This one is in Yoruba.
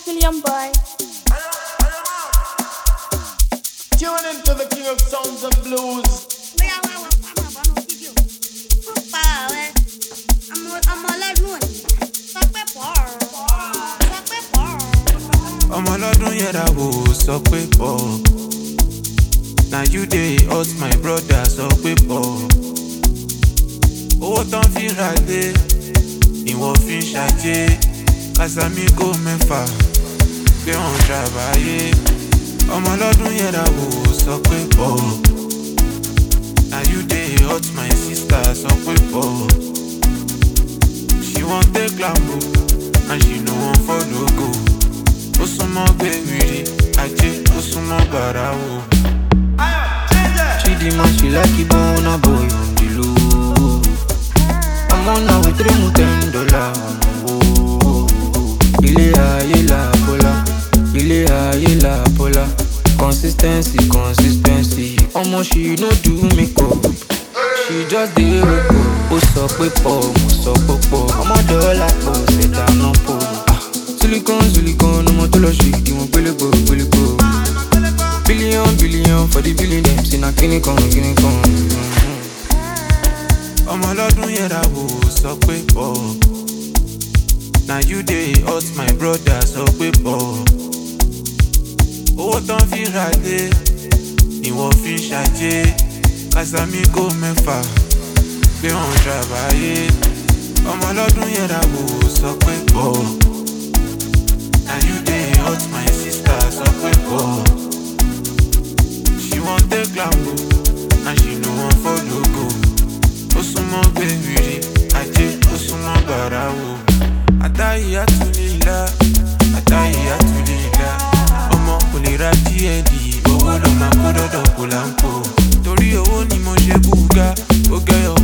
William Boy. Tune into the king of sounds and blues. bóyá wá wọ fáwọn àbọnú fídíò ó pa ààrẹ ọmọ ọmọ ọlọ́dún òní sọ pé pọ̀ sọ pé pọ̀. ọmọ ọlọ́dún yẹra wò sọ pé pọ̀ na you dey hurt my brother sọ pé pọ̀ owó tán fi ra lé ni wọ́n fi ń ṣàjẹ́ kásámíkò mẹ́fà pé wọ́n ṣàbáyé ọmọ ọlọ́dún yẹra wò sọ pé pọ̀ na you dey hurt my sister sọ pé pọ̀ she wan take lambo and she no wan follow go ó súnmọ́ gbẹ̀wìrì ajé ó súnmọ́ bàrà wò. Chidima, she like it bona boy on the low. I'm on now with three more ten dollar. Ilé ayé la bola, ilé ayé la bola. Consistency, consistency. Ọmọ she no do makeup. She just dey roko. Ó sọ pé pọ̀, mo sọ pé pọ̀. Ọmọ dọ́là pọ̀, ṣẹ̀dá náà pọ̀. Ah, Silicon, silicon, ọmọ tó lọ ṣe ìdíwọ̀n gbélégbò, gbélégbò. Billion, billion for the billion them say na kini kan, kini kan. ọmọ ọlọ́dún yẹra wò sọ pé pọ̀ na you dey hurt my brother sọ pé pọ̀ owó tán fi ra lé ni wọ́n fi ń ṣàjẹ́ kásámíkò mẹ́fà pé wọ́n ṣàbáyé ọmọ ọlọ́dún yẹra wò sọ pé pọ̀ na you dey hurt my sister sọ pé pọ̀ she wan take lambo and she no wan follow go ó súnmọ́ gbẹ̀wìrì ajé ó súnmọ́ bàrà wò. àtàyè àtúnilá àtàyè àtúnilá ọmọ kò lè ra díẹ̀dì owó ló máa kó dọ́dọ̀ kó là ń pò. torí owó ni mo ṣe búga ó gẹ́yọ̀